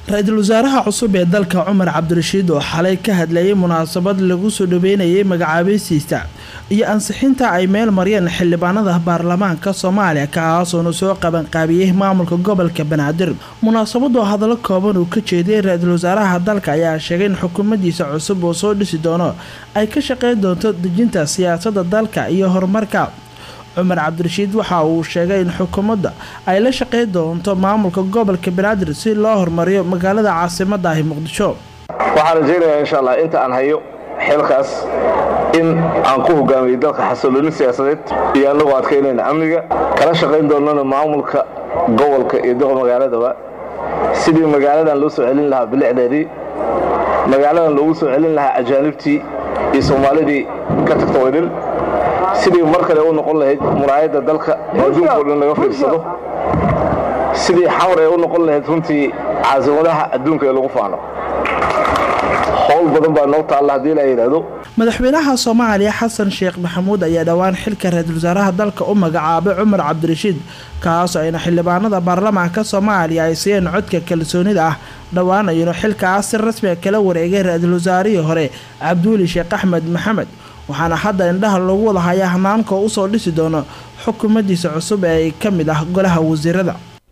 ra-iisul wasaaraha cusub ee dalka cumar cabdirashiid oo xalay ka hadlayay munaasabad lagu soo dhaweynayay magacaabaysiista iyo ansixinta ay meel mariyeen xildhibaanada baarlamaanka soomaaliya kaasoona soo qabanqaabiyey maamulka gobolka banaadir munaasabadoo hadallo kooban uu ka jeediyay ra-iisul wasaaraha dalka ayaa sheegay in xukuumaddiisa cusub oo soo dhisi doono ay ka shaqeyn doonto dejinta siyaasadda dalka iyo horumarka cumar cabdirashiid waxa uu sheegay in xukuumadda ay la shaqeyn doonto maamulka gobolka banaadir si loo horumariyo magaalada caasimada ahi muqdisho waxaan rajaynayaa insha allah inta aan hayo xilkaas in aan ku hogaamiyey dalka xasiloonin siyaasadeed iyo annagoo adkaynayna amniga kala shaqayn doonana maamulka gobolka iyo doqa magaaladaba sidii magaaladan loo soo celin lahaa bilicdeedii magaaladan loogu soo celin lahaa ajaanibtii iyo soomaalidii ka tagta waydhil sidii mar kale u noqon lahayd muraayadda dalka ee adduunka o dhan laga fiirsado sidii xamar ee u noqon lahayd runtii caasimadaha adduunka ee lagu faano howl badan baa noo taalla haddii la yidhaahdo madaxweynaha soomaaliya xasan sheekh maxamuud ayaa dhowaan xilka ra-iisul wasaaraha dalka u magacaabay cumar cabdirashiid kaasoo ayna xildhibaanada baarlamaanka soomaaliya ay siiyeen codka kalsoonida ah dhowaan ayuuna xilkaas si rasmiga kala wareegay ra-iisul wasaarihii hore cabduuli sheekh axmed maxamed waxaana hadda indhaha lagu wada hayaa hanaanka usoo dhisi doono xukuumaddiisa cusub ee ka mid ah golaha wasiirada